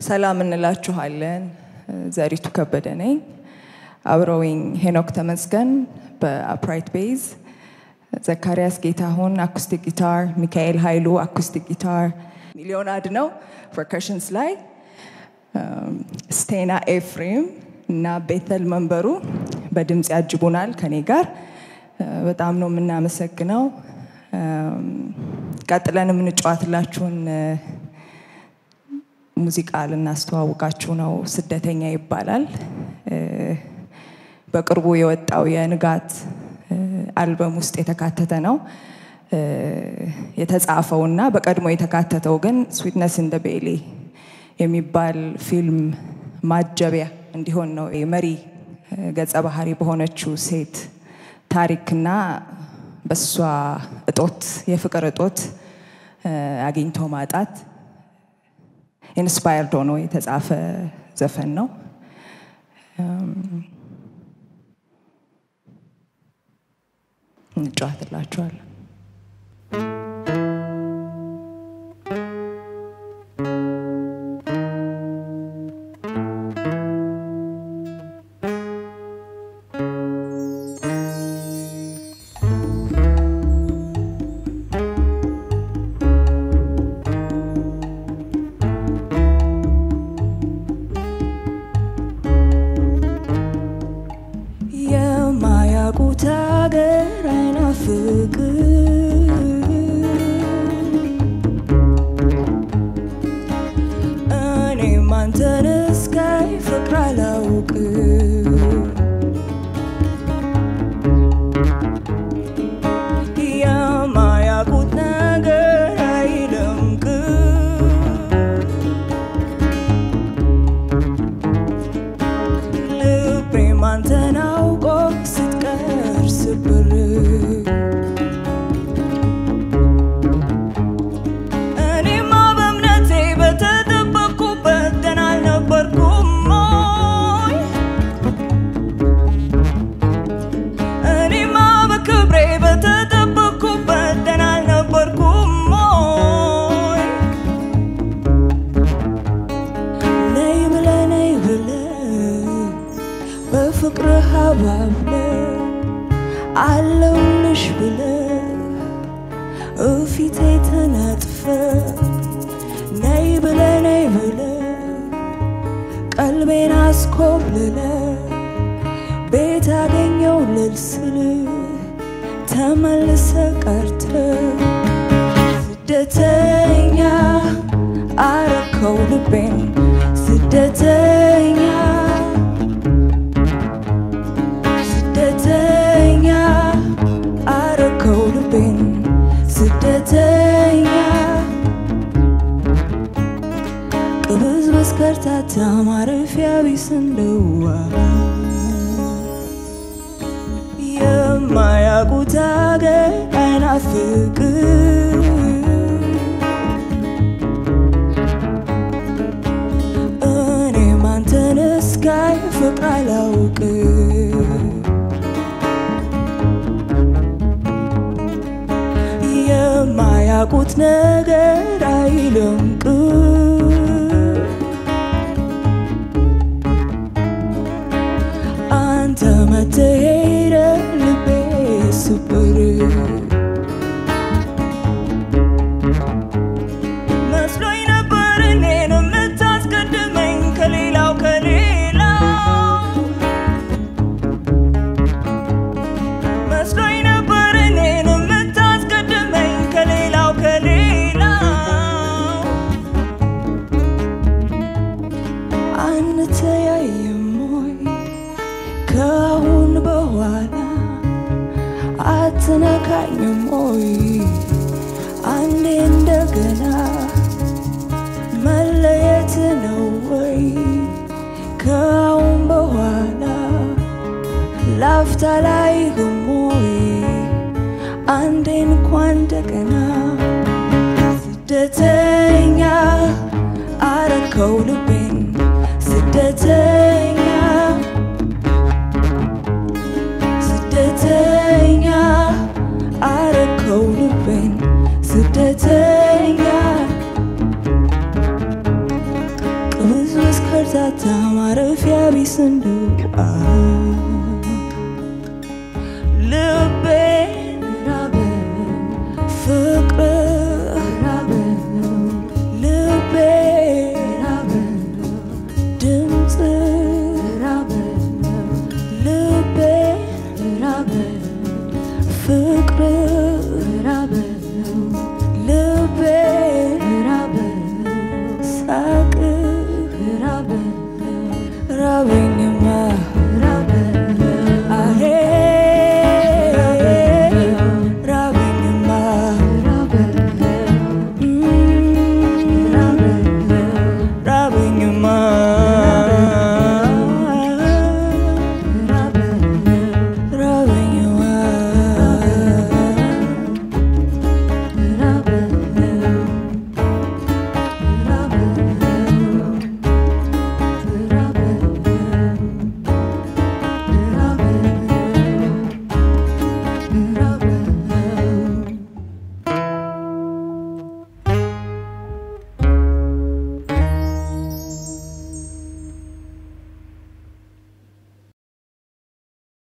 ሰላም እንላችኋለን። ዘሪቱ ከበደ ነኝ። አብረውኝ ሄኖክ ተመስገን በአፕራይት ቤዝ፣ ዘካሪያስ ጌታሁን አኩስቲክ ጊታር፣ ሚካኤል ኃይሉ አኩስቲክ ጊታር፣ ሚሊዮን አድነው ፐርከሽንስ ላይ፣ ስቴና ኤፍሬም እና ቤተል መንበሩ በድምፅ ያጅቡናል ከኔ ጋር። በጣም ነው የምናመሰግነው። ቀጥለን የምንጫወትላችሁን ሙዚቃ ልናስተዋውቃችሁ ነው። ስደተኛ ይባላል። በቅርቡ የወጣው የንጋት አልበም ውስጥ የተካተተ ነው። የተጻፈውና በቀድሞ የተካተተው ግን ስዊትነስ እንደ ቤሊ የሚባል ፊልም ማጀቢያ እንዲሆን ነው። የመሪ ገጸ ባህሪ በሆነችው ሴት ታሪክና በሷ እጦት የፍቅር እጦት አግኝቶ ማጣት ኢንስፓየርድ ሆኖ የተጻፈ ዘፈን ነው። እንጫወትላችኋለን። የማያውቁት ሀገር አይናፍቅ እኔም አንተን እስካይ ፍቅር አላውቅ የማያውቁት ነገር አይለምቅ ልቤም አንተን አውቆ ስትቀር ስብር እኔማ በእምነቴ በተጠበቅኩበት ደህና አልነበርኩም ሞይ እኔማ በክብሬ በተጠበቅኩበት ደህና አልነበርኩም ሞይ ነይ ብለ ነይ ብለ በፍቅርህ አባብለ አለውልሽ ብለ እፊቴ ተነጥፈ ነይ ብለ ነይ ብለ ቀልቤን አስኮብልለ ቤት አገኘው ልልስል ተመልሰ ቀርተ ስደተኛ አረከው ልቤን ስደተኛ ስደተኛ አረከው ልቤን ስደተኛ ቅብዝብዝ ከርታታ ማረፊያ ቢስ እንደዋ የማያውቁት ሀገር አይናፍቅ እኔም አንተን እስካይ ፍቅር አላውቅ የማያውቁት ነገር አይለምቅ አንተ መተሄደ ልቤ ስብር መስሎኝ ነበር እኔን የምታስቀድመኝ ከሌላው ከሌላው መስሎኝ ነበር እኔን የምታስቀድመኝ ከሌላው ከሌላው አንተያይም ወይ ከአሁን በኋላ አትነካኝም ወይ አንዴ እንደገና መለየት ነው ወይ ከአሁን በኋላ ላፍታ ላይ ግሞይ አንዴ እንኳን እንደገና ስደተኛ አረከው ልቤን ስደተኛ ስደተኛ አረከው ልቤን ስደተኛ ቅብዝ አምታታ ማረፊያ ቢስ እንደው ልቤን ራበው ፍቅር ራበው ልቤን ራበው ድምፅ ራበው ልቤን ራበው ፍቅር ራበው ልቤን ራበው ሳቅ ራበው ራበኝም